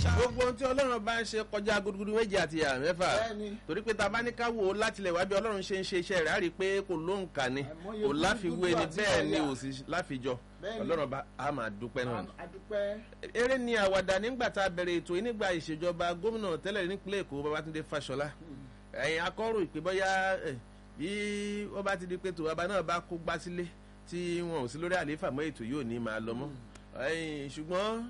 gbogbo ohun tí ọlọ́run bá ń ṣe kọjá gudugudu méjì àti ìyá mẹ́fà Bẹ́ẹ̀ni. torí pé ta bá ní ká wò ó látilẹ̀ wá bí ọlọ́run ṣe ń ṣe iṣẹ́ rẹ̀ á rí i pé kò lóǹkà ni Àìmọye kò láfiwé ni gudugudu àti bẹ́ẹ̀ ni wáyà. ò sì láfijọ́ Bẹ́ẹ̀ni. ọlọ́run bá a máa dúpẹ́ náà ni. adúpẹ́ eré ni àwàdà nígbà tá a bẹ̀rẹ̀ ètò yìí nígbà ìṣèjọba gómìnà tẹ́lẹ̀ nípínlẹ̀ èkó babatunde fáṣọlá ẹ̀yìn akọ́rò ìpè bọ́yá ẹ̀, bí wọ́n bá ti di pé tòwábà náà bá kó gbá sílé tí wọn ò sí lórí àlééfà mọ́ ètò yìí ò ní máa lọ mọ́ ẹ̀yìn ṣùgbọ́n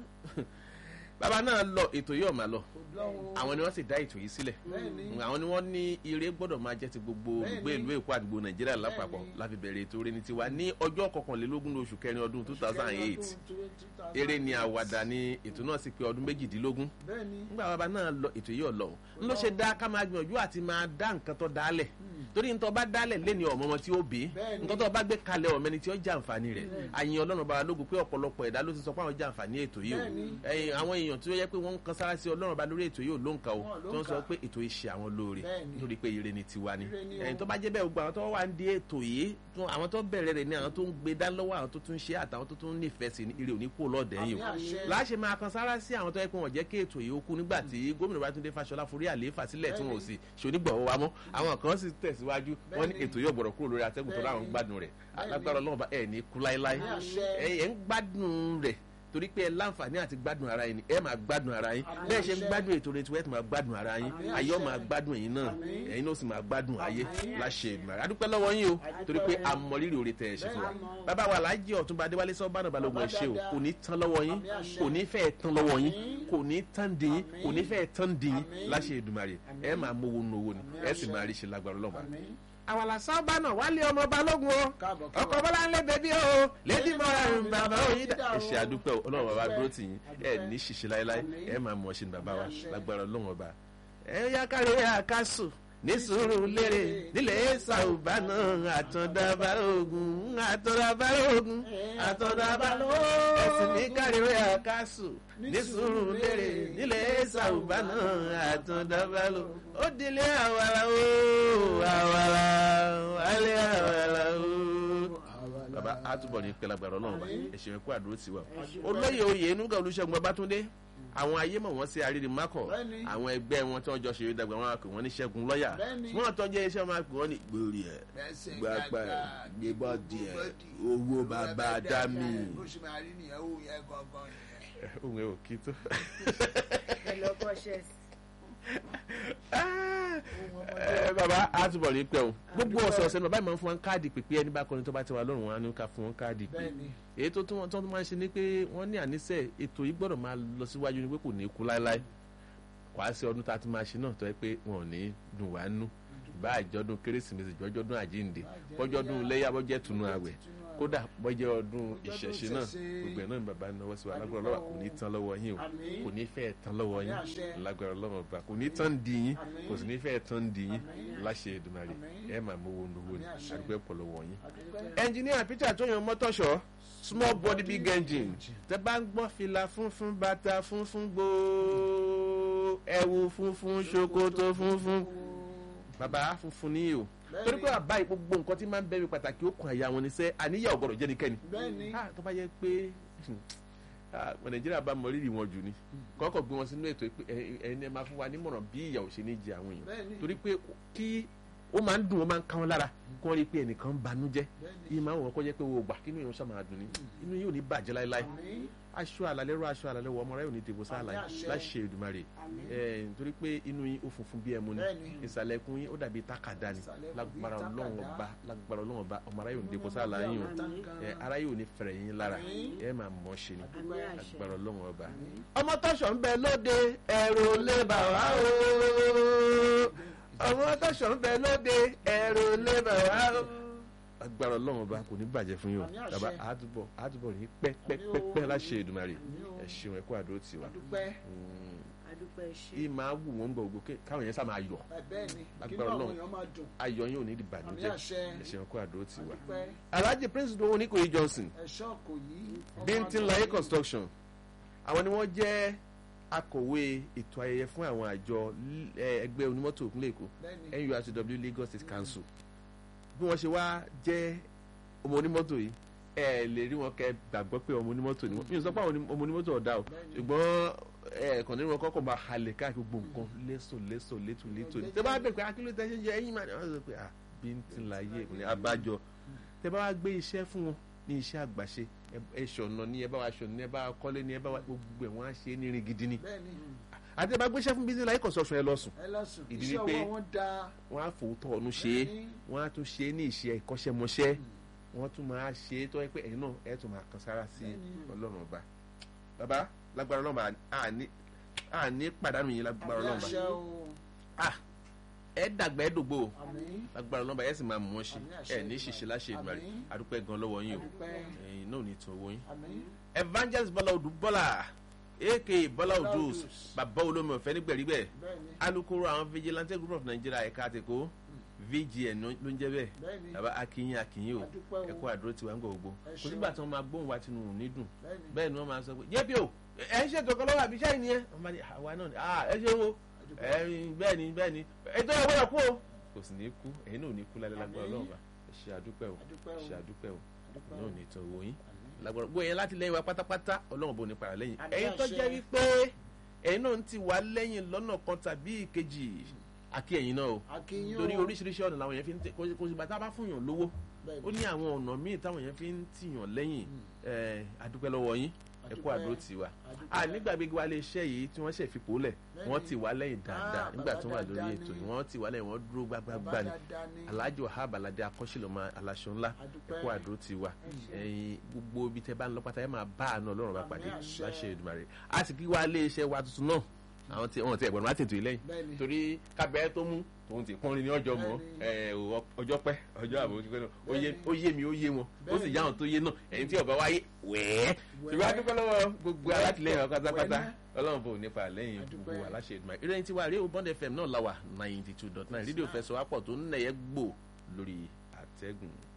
bàbá náà lọ ètò yìí ò máa lọ kò lọ́wọ́ àwọn ni wọ́n sì dá ètò yìí sílẹ̀ Bẹ́ẹ̀ni. àwọn ni wọ́n ní ire gbọ́dọ̀ máa jẹ́ ti gbogbo olùgbé Bẹ́ẹ̀ni. ìlú èkó àdúgbò nàìjíríà lápapọ̀ Bẹ́ẹ̀ni. láfi bẹ̀rẹ̀ ètò eré ní tiwa ní ọjọ́ kọkànlélógún oṣù kẹrin ọdún two thousand and eight eré ni àwàdà ni ètò náà sì pé ọdún méjìdínlógún bẹ́ẹ̀ni nígbà bàbá náà lọ ètò yìí ọlọ ń ló ṣe dá ká máa gbìyànjú àti máa dá nǹkan tó dálẹ̀ torí nítorí bá dálẹ̀ lẹ́ni ọmọ ọmọ tí ó bí Bẹ́ẹ̀ni. nǹkan tó bá gbé kalẹ̀ ọmọ ẹni tí ó jàǹfààní rẹ̀ àyìn ọlọ́run bá lógun pé ọ̀pọ̀lọpọ̀ ẹ̀dá ló ti sọ pé àwọn jàǹfààní ètò yìí o Bẹ́ẹ̀ni. ẹ̀yin àwọn èèyàn tí ó yẹ pé wọ́n ń kan sára sí ọlọ́run bá lórí ètò yìí ò ló ń ka o Wọn ló tí ń wọ́n sọ kà. pé ètò yìí ṣe àwọn lóore Bẹ́ẹ̀ni. nítorí pé ire ni tiwa ni Ire ni o. ẹ̀yin tó bá jẹ́ bẹ́ẹ̀ gbogbo àwọn tó wà ń di ètò yìí tó- àwọn tó bẹ̀rẹ̀ rẹ̀ ni àwọn tó ń gbé dá lọ́wọ́ àwọn tó tún ṣe àtàwọn tó tún nífẹ̀ẹ́ sí ni ire ò ní kú lọ́ọ̀dẹ̀ yìí Àmín àṣẹ. o láṣẹ máa kan sára sí àwọn tó yẹ pé wọn jẹ́ kí ètò yìí ó kú nígbà tí gómìnà Babátúndé Fáṣọlá forí àlééfà sílẹ̀ tí wọn ò sì ṣonígbọ̀wọ́ wa mọ́ àwọn kan sì tẹ̀síwájú wọn ní Bẹ́ẹ̀ni. ètò yóò gbọ́dọ̀ kúrò lórí atẹ́gùn tó láwọn ń Bẹ́ẹ̀ni. gbádùn rẹ̀ Bẹ́ẹ̀ni. alágbára Ọlọ́run bá ẹ̀ ní kú láéláé Àmín àṣẹ. ẹ̀ ẹ̀ ń gbádùn rẹ̀ torí pé ẹ láǹfààní àti gbádùn ara yín ni ẹ máa gbádùn ara yín Àmín bẹ́ẹ̀ ṣe ń àṣẹ. gbádùn ètò rẹ̀ tí wẹ́ẹ̀ tó máa gbádùn ara yín Àmín ayé ó àṣẹ. máa gbádùn ẹ̀yin náà Àmín. ẹ̀yin náà sì máa gbádùn ayé Àmín. láṣẹ Èdùmàrè adúpẹ́ lọ́wọ́ yín o Adúpẹ́. torí pé àmọ̀rírì oore tẹ̀ ẹ̀ ṣe fún wa Bẹ́ẹ̀ni. bàbá wa Alhaji Ọ̀túnba Adéwálé Sọ́bànà Balógun ẹ̀ ṣe o dáadáa. kò ní tán lọ́wọ́ yín Àmín àṣẹ. kò ní fẹ́ẹ̀ tán lọ́wọ́ yín Àmín. kò ní tán dín yín Àmín. kò ní fẹ́ẹ̀ tán dín yín Àmín. láṣẹ Èdùmàrè Àmín. ẹ máa mówó nu owó ni Àmín ẹ sì àṣẹ. máa rí ṣe lágbára Ọlọ́run àmín àwàlà sábà náà wálé ọmọ balógun o Káàbọ̀, ọkọ káàbọ̀. bọlá ńlẹ bẹbí o lẹdí mọra ń bàbá òyìn dà. Dà o. ẹ ṣe àdúpẹ́ o ọlọ́run bàbá Àdúpẹ́. dúró tì yín ẹ Àdúpẹ́. ní ṣìṣe láéláé Àmín. ẹ máa mọ̀ ṣe ní bàbá wa Àmín àṣẹ. lágbára ọlọ́run ọba. ẹ yá kárí àkásù ní sùúrù lérè nílẹ̀ ṣàùbá náà àtọ̀dá balógun àtọ̀dá balógun àtọ̀dá balógun ẹ̀sìn ní kárí àkásù ní sùúrù lérè nílẹ̀ ṣàùbá náà àtọ̀dá balógun ó dilé àwàrà o àwàrà wálé àwàrà o baba atúbọ̀ ní pẹlagbàrọ̀ náà bá ẹ̀sìn ẹ̀kọ́ àdúró ti wà. olóyè oyè enuga olùṣègùn babátúndé àwọn ayé mọ̀ wọ́n sí àrírí mákọ̀ Bẹ́ẹ̀ni. àwọn ẹgbẹ́ wọn tí wọ́n jọ ṣeré dàgbà wọn á pè wọ́n ní ṣẹ́gun lọ́yà Bẹ́ẹ̀ni. wọ́n tọ́jú iṣẹ́ wọn á pè wọ́n ní gbòòrì ẹ̀ Bẹ́sẹ̀ gbàgbà ẹ̀ gbàgbà, gbébọ́ díẹ̀ gbébọ́dì, owó bàbá dámì. bó ṣe máa rí nìyẹn ó yẹ gangan nìyẹn. ohun ẹ̀ ò kí tó. pẹ̀lú ọkọ̀ ṣẹ́ẹ̀sì. ẹ baba atúbọ̀ ní pẹ́ o gbogbo ọ̀sẹ̀ ọ̀sẹ̀ náà báyìí máa ń fún wọn káàdì pípé ẹni bá kọrin tó bá ti wà lọ́rùn wọn á ní ká fún wọn káàdì pé Bẹ́ẹ̀ni. èyí tó tún wọn tó máa ń ṣe ni pé wọ́n ní àníṣe ètò yìí gbọ́dọ̀ máa lọ síwájú ni pé kò ní kú láéláé wàá sí ọdún tá a ti máa ṣe náà tó yẹ pé wọn ò ní dùn wá nú bá àjọdún kérésìmesì jọjọdún àjíǹde bọ́jọ́dún léyà bọ́jẹ́ tunu àwẹ̀ kódà bọ́jẹ́ ọdún ìṣẹ̀ṣe náà gbogbo ẹ̀ náà ni bàbá náwó sí wa lágbára lọ́wọ́ kò ní tán lọ́wọ́ yín o Àmín. kò ní fẹ́ tán lọ́wọ́ yín Àmín àṣẹ. lágbára lọ́wọ́ ọba kò ní tán di yín Àmín. kò sì ní fẹ́ tán di yín Àmín. láṣẹ Èdùmàrè Àmín. ẹ máa mówó nowó ni Àmín àṣẹ. àdúgbò ẹ̀pọ̀ lọ́wọ́ yín Adúpẹ́. ẹnjiníà peter tóyàn mọ́tọ́ṣọ́ small body big engine tẹ bá ń gbọ́ fìlà funfun bàtà funfun gbòó ẹ̀wù funfun ṣòkòtò funfun bàbá funfun ní o Bẹ́ẹ̀ni. torí pé àbá yìí gbogbo nǹkan tí máa ń bẹ̀rẹ̀ pàtàkì ó kun àyà wọn ni sẹ́ àníyàn ọ̀gọ̀rọ̀ jẹ́ nìkẹ́ni Bẹ́ẹ̀ni. Ah, tó bá yẹ pé ah, ọmọ nàìjíríà bá mọ rírì wọn jù ni kọ́kọ́ gbé wọn sínú ètò pé ẹ- ẹ- ẹni ẹ máa fún wa nímọ̀ràn bí ìyà ò ṣe ní jẹ àwọn èèyàn Bẹ́ẹ̀ni. torí pé kí ó máa ń dùn ó máa ń ká wọn lára kí wọ́n rí i pé ẹnìkan ń banújẹ́ Bẹ́ẹ̀ni. yìí máa ń wọ́n kọ́ jẹ́ pé wo gbà kí inú yóò ṣàmà dùn ní inú yóò ní bàjẹ́ láéláé Àmín. aṣọ àlàlẹ́ rọ aṣọ àlàlẹ́ wọ ọmọ rẹ ò ní dìbò sáàlà Àmín àṣẹ. láṣẹ Èdùmàrè Àmín. ẹ nítorí pé inú yín ó funfun bí ẹmu ni Bẹ́ẹ̀ni. ìsàlẹ̀ ẹkún yín ó dàbí tákàdá ni Ìsàlẹ̀ ẹkún bí lágbára tákàdá. Ọlọ́run ọba lágbára Ọlọ́run ọba ọmọ rẹ ò ní dìbò sáàlà yín o ẹ ara yóò ní fẹ̀rẹ̀ yín lára Àmín. ẹ máa mọ̀ ṣe ni Àmín àṣẹ. lágbára Ọlọ́run ọba. ọmọ tọ́ṣọ̀ ń bẹ lóde ẹ̀rù lè bà wá o ọmọ tọ́ṣọ̀ ń bẹ lóde ẹ̀rù lè bà wá o agbára ọlọ́run ọba kò ní bàjẹ́ fún yín o Àmín àṣẹ. bàbá àdúbọ̀ àdúbọ̀ ní pẹ́pẹ́pẹ́ láṣẹ Èdùmàrè ẹ ṣeun ẹ kú àdó tiwa Adúpẹ́. adúpẹ́ ṣe. yìí máa wù wọ́n bọ̀ gbòkè káwọn yẹn sá máa yọ̀ Ẹ Bẹ́ẹ̀ni. Kí Lágbára ló àwọn Ọlọ́run. èèyàn máa dùn. ayọ̀ yín ò ní di bànújẹ́ Àmín àṣẹ. ẹ ṣeun ẹ kú àdó tiwa. Adúpẹ́. Alhaji Prince Dowo Oníkòyí Johnson Ẹ̀ṣọ́ kò yí. Bíntín Láyé construction àwọn ni wọ́n jẹ́ akọ̀wé ètò ayẹyẹ fún àwọn àjọ eh, ẹgbẹ́ onímọ́tò ìpínlẹ̀ Èkó Bẹ́ẹ̀ni. NURTW Lagos State Council bí wọ́n ṣe wá jẹ́ ọmọ onímọ́tò yìí ẹ lè rí wọn kẹ gbàgbọ́ pé ọmọ onímọ́tò ni wọ́n mi ò sọ pé àwọn oní- ọmọ onímọ́tò ọ̀dà o Bẹ́ẹ̀ni. ṣùgbọ́n ẹ kàn nínú ọkọ̀ kò máa halẹ̀ káàkiri gbogbo nǹkan lẹ́sọ̀ lẹ́sọ̀ létò létò ní tẹ́ bá bẹ̀ pé akíló tẹ́ ṣe jẹ ẹyin máa ní wọ́n sọ pé ah bí n ti láyé ìpínlẹ̀ abájọ tẹ́ bá wá gbé iṣẹ́ fún wọn ní iṣẹ́ àgbàṣe ẹ ṣọ̀nà ní ẹ bá wa ṣọ̀nà ní ẹ bá wa kọ́lé ní ẹ bá wa gbogbo ẹ̀ wọ́n á ṣe é ní irin gidi ni bẹ́ẹ̀ni àti ẹ bá gbéṣẹ́ fún business life construction ẹ lọ sùn ẹ lọ sùn Ìdí iṣẹ́ ni pé ọwọ́ wọn da wọ́n á fòótọ́ ọ̀nù ṣe é Bẹ́ẹ̀ni. wọ́n á tún ṣe é ní ìṣe ìkọ́ṣẹ́mọṣẹ́ wọ́n tún máa ṣe é tó yẹ pé ẹ̀yin náà ẹ̀ tún máa kan sára sí Bẹ́ẹ̀ni. ọlọ́run ọba bàbá lágbára ọlọ́run ọba àní àní pàdánù yín lágbára ọlọ́run ọba àṣẹ o ah ẹ dàgbà ẹ dògbò o àmín lágbára ọlọ́run ọba ẹ sì máa mú wọn ṣe Àmín, àṣẹ ẹ ní ṣìṣe láṣẹ ìgbà rẹ Àmín. adúpẹ́ gan lọ́wọ́ yín o adúpẹ́ ẹ̀yin náà ò ní tún owó yín àmín evangelist bọ́lá odù bọ́lá aka bọ́lá Bọ́lá odù Odus. bàbá olómi ọ̀fẹ́ nígbẹ̀rígbẹ̀ bẹ́ẹ̀ni alukoro àwọn vigilante group of nigeria ẹ̀ka àtẹ̀kọ́ vgn ló ń jẹ́ bẹ́ẹ̀ bẹ́ẹ̀ni bàbá akínyìn akínyìn o adúpẹ́ o ẹ̀kọ́ àdúró tiwa ń gbọ̀ gbogbo Ẹ kò ṣeun. sígbà tí wọ́n máa gbóhùn wa tinú òní dùn bẹ́ẹ̀ni bẹ́ẹ̀ ni wọ́n máa sọ pé yẹ́bi o ẹ̀ ń ṣètò kan lọ́wọ́ àbí iṣẹ́ yìí nìyẹn wọ́n máa ní àwa náà ni ah ẹ ṣeun o adúpẹ́ ẹ̀yin bẹ́ẹ̀ ni bẹ́ẹ̀ ni ètò ẹ̀ gbọ́dọ̀ kú o kò sì ní kú ẹ̀yin náà ò ní kú lálẹ́ lágbára Àmín. ọlọ́run bá ẹ ṣe àdúpẹ́ o adúpẹ́ ẹ o ṣe àdúpẹ́ o adúpẹ́ náà o ò ní tán owó yín àmín lágbára gbogbo yẹn láti lẹ́yìn wa pátápátá ọlọ́run bò ní para lẹ́yìn Àmín ẹ̀yin tó àṣẹ. jẹ́ wípé ẹ̀yin náà ń ti wá lẹ́yìn lọ́nà kan tàbí ìkejì àkí ẹ̀yin náà o akínyìn torí oríṣiríṣi ọ̀nà làwọn yẹn fi ń tẹ kò kò sì bàtà bá fún yàn lówó ó bẹ́ẹ̀ni ní àwọn ọ̀nà míì táwọn yẹn fi ń tìyàn lẹ́yìn ẹ̀ adúpẹ́ lọ́wọ́ yín ẹ kú Adúpẹ́. àdúró tì wá adúpẹ́ a nígbàgbé wa lè ṣe yìí tí wọ́n ṣe fipò lẹ̀ Bẹ́ẹ̀ni. wọ́n ti wá lẹ́yìn dáadáa Ah, nígbà tí wọ́n wà bàbá lórí dáadáa ètò ni. yìí wọ́n ti wá lẹ́yìn wọ́n dúró gbágbágbá bàbá ni dáadáa ni alájọ abalade akọ́ṣẹ́lọ́mọ aláṣọ ńlá ẹ adúpẹ́ kú àdúró tì wá ẹ̀yin gbogbo ibi tẹ́ bá ń lọ pátá ẹ máa bá àánú ọlọ́run bá pàdé Àmín àṣẹ. láṣẹ Èdùmàrè a sì kí wá lé iṣẹ́ wa tuntun náà àwọn tí wọn ti ẹ̀gbọ́n má tètè lẹ́yìn bẹ́ẹ̀ni torí kábẹ́ẹ́ tó mú tòun ti pọ́nrin ní ọjọ́ mọ́ ẹ, ò, ọjọ́ pẹ́ ọjọ́ àbò ojú pẹ́ náà ó yé- ó yé mi ó yé wọn ó sì Bẹ́ẹ̀ni. yá àwọn tó yé náà ẹ̀yin tí ọba wáyé wẹ́ẹ́ Wẹ́ẹ́. ṣùgbọ́n a dúpẹ́ lọ́wọ́ gbogbo alátìlẹyìn wa pátápátá Wẹ́ẹ́. ọlọ́run bò nípa lẹ́yìn A dúpẹ́. gbogbo aláṣẹ Èdùmàrè ìròyìn tiwa rèé o Bond FM náà la wà ninety two dot nine rédíò fẹsọ̀ wápọ̀ tó ń nẹ̀yẹ́ gbò lórí àtẹ́gùn.